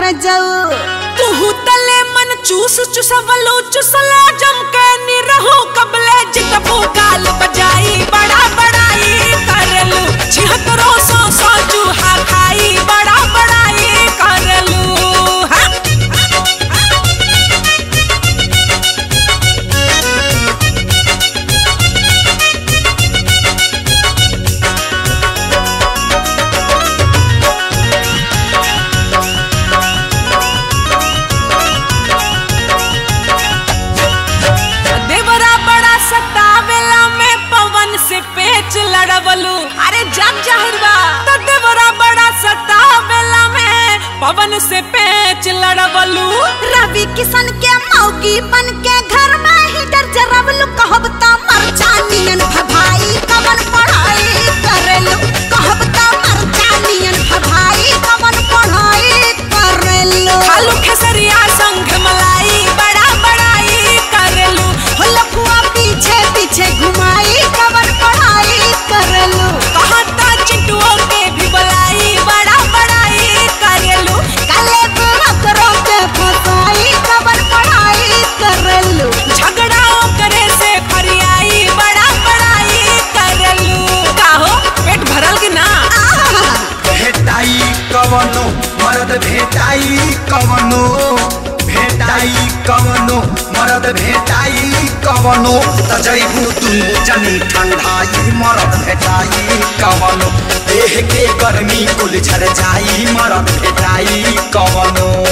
रजऊ तुहू तले मन चूस चुसवलो चुसला जम के निरहो कबले जितबो गाल बजाई बड़ा बड़ाई करलू छिहत्तरो सौ सौ चूहा खाई बड़ा बड़ाई करलू हाँ देवरा बड़ा सतावेला में पवन से पेच लड़वलू अरे जग जाहिर बा तो देवरा बड़ा सतावेला में पवन से पेच लड़वलू रवि किशन के मौगी बन के घर में ही डर जरवलू कहब त मरचानियन भभाई कवन पढ़ाई करेलू कहब त मरचानियन भभाई कवन पढ़ाई करेलू खालू खेसरिया संग मलाई बड़ा बड़ाई करलू हो लफुआ पीछे पीछे घुमाई कवन पढ़ाई करेलू कहता चिंटुओं के भी बुलाई बड़ा बड़ाई करलू काले बुरकरों के फसाई कवन पढ़ाई करेलू झगड़ाओ करे से फरियाई बड़ा बड़ाई करलू काहो पेट भरल कि ना भेटाई कवनो मरद भेटाई कवनो भेटाई कवनो मरद भेटाई कवनो त जैबू तू जनी ठंडाई मरद भेटाई कवनो देह के गर्मी कुल झर जाई मरद भेटाई कवनो